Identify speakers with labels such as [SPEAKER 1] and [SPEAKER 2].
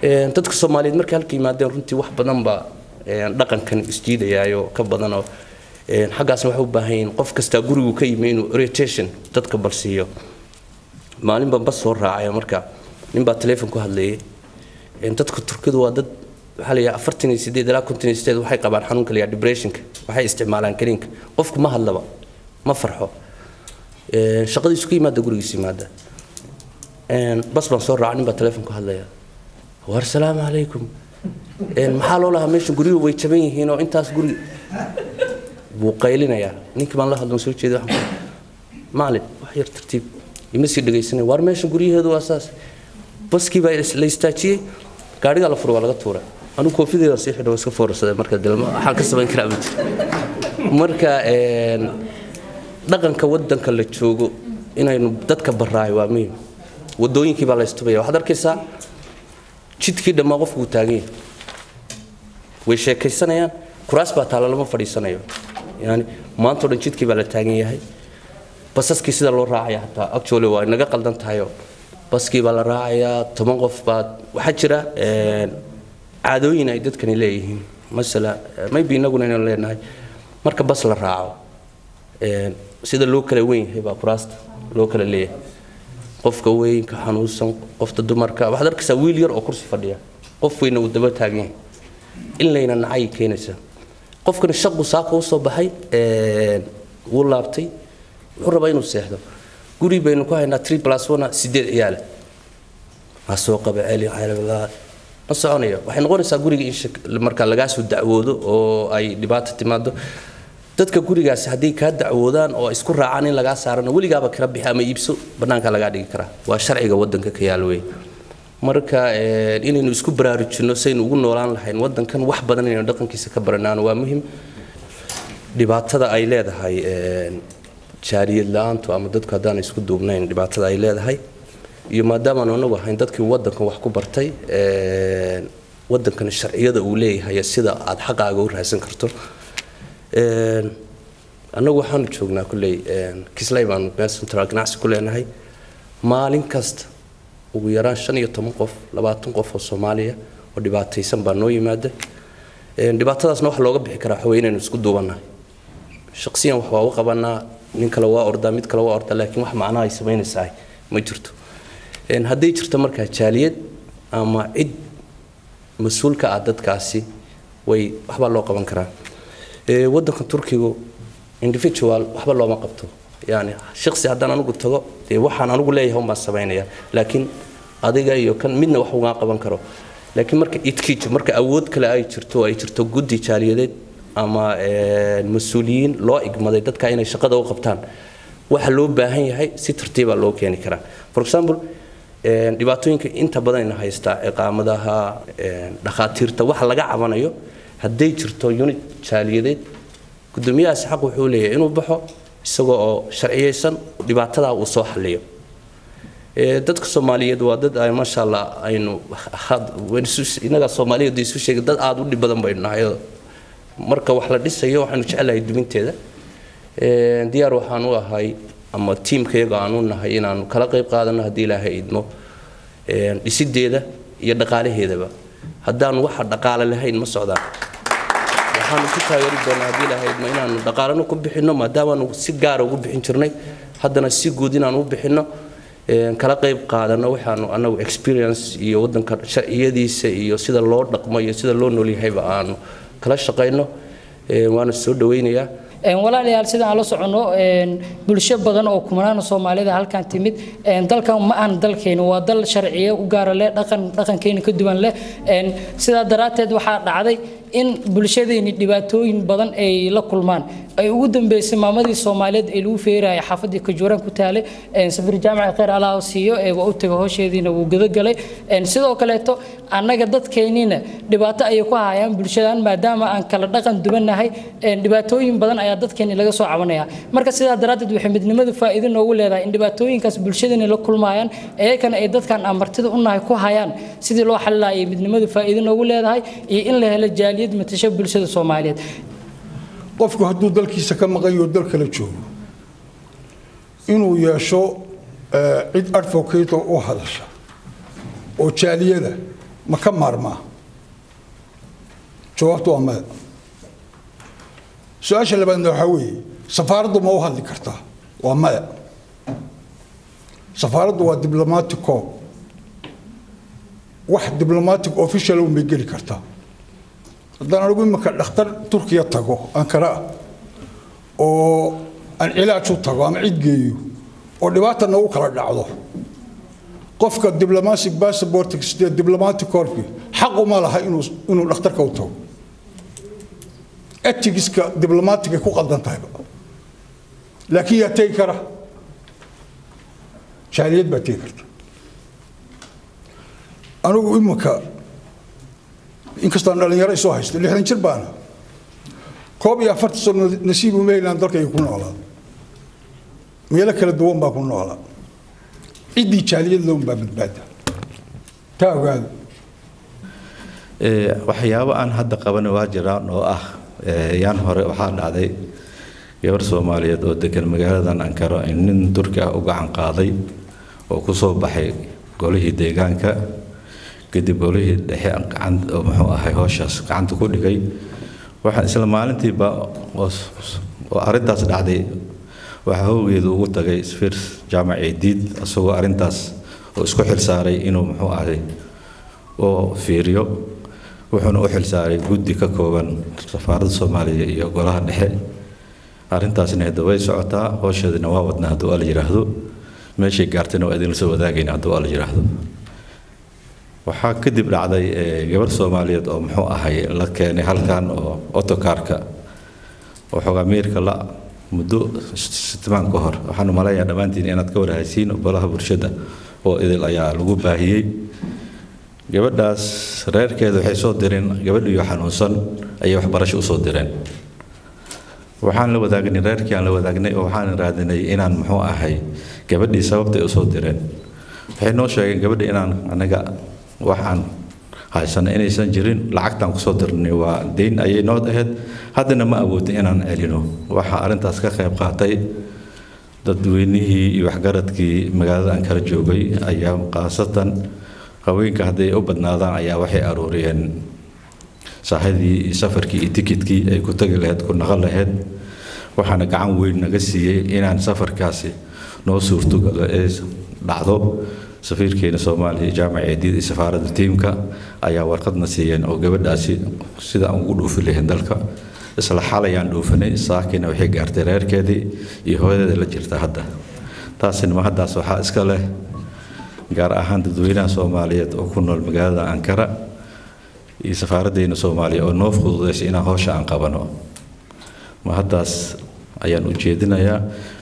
[SPEAKER 1] dadka soomaaliyeed markay halka yimaadeen runtii wax badan baa dhaqankan isjiidayaayo ka badanoo xaggaasna waxay u baahan yihiin qof kastaa gurigu ka yimi inuu orientation dadka balsiiyo maalin baan bas soo raacaya marka ninbaa teleefon ku hadlayay dadka turkidu waa dad waxaa la yidhaha afartan iyo sideed ilaa konton iyo sideed waxay qabaan xanuunka la yidhaha depressionka waxay isticmaalaan kaniinka qofku ma hadlaba ma farxo shaqadiisu ka yimaada gurigiisu yimaada bas baan soo raacay nin baa teleefon ku hadlaya war salaamu calaykum maxaa loo lahaa meesha guriyuhu way jaban yihiin oo intaas guri buu qaylinayaa ninkii baan la hadlan soo jeeday waxaan maalin wax yar tartiib ima sii dhegaysanay war meesha guryaheedu waa saas baskii baa la istaajiyey gaadhigaa la furay waa laga tuuray anigu koofideeda sii xidho iska foorsaday marka dilma waxaan ka samayn karaa ma jiro marka dhaqanka wadanka la joogo inaynu dadka baraayo waa muhim wadooyinkii baa la istubaya waxaad arkaysaa jidkii dhammaa qofku uu taagan yahay way sheekaysanayaan kuraas baa taalla lama fadhiisanayo yani maantao dhan jidkii baa la taagan yahay basaskii sida loo raacaya hataa actually waa inaga qaldan tahayo baskii baa la raacayaa toban qof baad waxaa jira caadooyin ay dadkani leeyihiin masala maybe inaguna inaynu leenahay marka bas la raaco sida loo kala weyn yahay baa kuraasta loo kala leeyahay qofka weynka xanuunsan qofta dumarka waxaad arkaysaa wiil yar oo kursi fadhiya qof weyna uu daba taagan yahay in layna nacay keenaysaa qofkani shaqu saaka u soo baxay wuu laabtay wuxuu rabaa inuu seexdo guri baynu ku haynaa three plus one sideed ciyaale waa soo qaba celi calabilaa ma soconayo waxay noqonaysaa guriga in marka lagaa soo dacwoodo oo ay dhibaato timaado dadka gurigaasi hadday kaa dacwoodaan oo isku raacaan in lagaa saarano weligaaba kala bixi ama iibso bannaanka lagaa dhigi karaa waa sharciga wadanka ka yaal wey marka inaynu isku baraarujinno saynu ugu noolaan lahayn wadankan wax badan inaynu dhaqankiisa ka baranaan waa muhim dhibaatada ay leedahay jaariyad la-aantu ama dadku haddaan isku duubnayn dhibaatada ay leedahay iyo maadaamaanu anagu ahayn dadkii wadankan wax ku bartay wadankan sharciyada uu leeyahay sida aad xaqaaga u raadsan karto annagu waxaanu joognaa kulley kisley baanu meel central ganacsi ku leenahay maalin kasta ugu yaraan shan iyo toban qof labaatan qof oo soomaaliya oo dhibaataysan baa noo yimaada dhibaatadaasna waxa looga bixi karaa waxaweye inaynu isku duubannahay shaqsiyan wax waa u qabanaa nin kale waa ordaa mid kale waa ordaa laakiin wax macnaha ay samaynaysaa ma jirto hadday jirto markaa jaaliyad ama cid mas-uulka ah dadkaasi way waxbaa loo qaban karaa wadanka turkigu individual waxba looma qabto yani shaqsi haddaan anigu tago dee waxaan anigu leeyahay un baan samaynaya laakiin adiga iyo kan midna wax ugaa qaban karo laakiin marka idkiijo marka awood kale ay jirto ay jirto guddi jaaliyadeed ama mas-uuliyiin loo igmaday dadka inay shaqada u qabtaan waxa loo baahan yahay si tartiiba loo keeni karaa for example dhibaatooyinka inta badan ina haystaa ciqaamadaha dhakhaatiirta waxa laga cabanayo hadday jirto unit jaaliyadeed gudoomiyahaasi xaq wuxuu leeyahay inuu baxo isagoo oo sharciyeysan dhibaatadaa uu soo xalliyo dadka soomaaliyeed waa dad ay maasha allah aynu inaga soomaaliyeed isu sheegay dad aada u dhib badan baynu nahay marka wax la dhisayo waxaanu jecelahay duminteeda diyaar waxaan u ahay ama tiimkayaga aan u nahay inaanu kala qayb qaadano haddii ilaahay idmo dhisideeda iyo dhaqaalaheedaba haddaanu waxa dhaqaale lahayn ma socdaan waxaanu ku taageeri doonaa haddii ilaahay idmo inaanu dhaqaalano ku bixinno maadaamaanu si gaara ugu bixin jirnay haddana si guud inaanu u bixinno kala qayb qaadano waxaanu anagu experience iyo wadanka sharciyadiisa iyo sida loo dhaqmo iyo sida loo noolyahayba aanu kala shaqayno waana soo dhawaynayaa
[SPEAKER 2] walaalayaal sida aan la soconno bulsho badan oo kumanaan soomaalida halkan timid dalkan ma aan dalkeena waa dal sharciye u gaara leh dhaqan dhaqankeena ka duwan leh sidaa daraadteed waxaa dhacday in bulshadeeni dhibaatooyin badan ay la kulmaan ay ugu dambeysay maamadii soomaaliyeed ee lagu feeraya xaafadii kajuuraan ku taale safir jaamaca khayr allah siiyo ee waa u taga howsheediina wuu gadagalay sidoo kaleeto annaga dadkeeniina dhibaato ayay ku hayaan bulshadan maadaama aan kala dhaqan duwannahay dhibaatooyin badan ayaa dadkeeni laga soo cabanaya marka sidaa daraaddeed waxay midnimadu faa'iido noogu leedahay in dhibaatooyinkaas bulshadeeni la kulmayaan iyakana ay dadkan aan martida u nahay ku hayaan sidii loo xalilaayay midnimadu faa'iido noogu leedahay iyo in la helo jaaliyad matasho bulshada soomaaliyeed
[SPEAKER 3] qofku hadduu dalkiisa ka maqayo dal kala joogo inuu yeesho cid advocate u hadasha oo jaaliyada ma ka maarmaa jawaabtu waa maya su-aasha labaadna waxaa weeye safaaraddu ma u hadli kartaa waa maya safaaraddu waa diblomatico wax diblomatic official un bay geli kartaa haddaan anigu imika dhakhtar turkiya tago ankara ah oo aan cilaaj u tago ama cid geeyo oo dhibaata nagu kala dhacdo qofka diplomatic passport sidee diplomatic corpi xaq uma laha inuu inuu dhakhtarka u tago etigiska diblomaatiga ku qaldan tahayba laakiin yaa tegi kara jaaliyad baa tegi karta anigu imika inkastaan dhalinyaro isoo haysto lixdan jir baana koob iyo afartan sano nasiib uma helaan dalkayga ku noolaa meelo kala duwan baa ku noolaa ciddii jaaliyad loon baa badbaada taa ogaada
[SPEAKER 4] waxyaabo aan hadda qaban waa jiraan oo ah yaan hore waxaa dhacday gabar soomaaliyeed oo degan magaaladan ankaro in nin turki ah u gacan qaaday oo ku soo baxay golihii deegaanka kadib golihii dhexe oo muxuu ahay howshaas gacanta ku dhigay waxaan isla maalintiiba oo arrintaas dhacday waxaa howgeedu ugu tagay sfir jaamac eediid isagoo arrintaas oo isku xilsaaray inuu muxuu ahay oo fiiriyo wuxuuna u xilsaaray guddi ka kooban safaaradda soomaaliya iyo golaha dhexe arrintaasna hadda way socotaa howsheedina waa wadnaa hadduu ala yidhaahdo meeshay gaartayna waa idinla soo wadaagayna hadduu ala yidhaahdo waxaa kadib dhacday gabar soomaaliyeed oo muxuu ahay la keenay halkan oo otokaarka oo xoogaa miirka la muddo sitmaan ka hor waxaan umaleeyaa dhammaantiin inaad ka warhaysiin golaha bulshada oo idil ayaa lagu baahiyey gabadhaas reerkeeda waxay soo direen gabadhiyo xanuunsan ayay waxbarasho usoo direen waxaan la wadaagnay reerkii aan la wadaagnay oo waxaan raadinay inaan muxuu ahay gabadhii sababtay usoo direen waxay noo sheegeen gabadhi inaan anaga waxaan haysana inaysan jirin lacagtaan kusoo dirnay waa deyn ayay noo ahayd haddana ma awoodin inaan celino waxaa arrintaas ka qayb qaatay dadweynihii iyo waxgaradkii magaalada ankara joogay ayaa khaasatan haweenka hadday u badnaadaan ayaa waxay aruuriyeen saahadii iyo safarkii iyo tikidkii ay ku tagi lahayd ku naqon lahayd waxaana gacan weyn naga siiyey inaan safarkaasi noo suurtogalo ee dhacdo safiirkeena soomaaliya jaamac eediid iyo safaaradda tiimka ayaa warqadna siiyeen oo gabadhaasi sida aan ugu dhuufi lahayn dalka isla xalayaan dhuufanay saakina waxay gaartay reerkeedii iyo hooyadeeda la jirta hadda taasina ma haddaas waxaa iska leh gaar ahaan dadweynaha soomaaliyeed oo ku nool magaalada ankara iyo safaaraddeena soomaaliya oo noo fududaysay inaan howsha aan qabano ma haddaas ayaan u jeedinayaa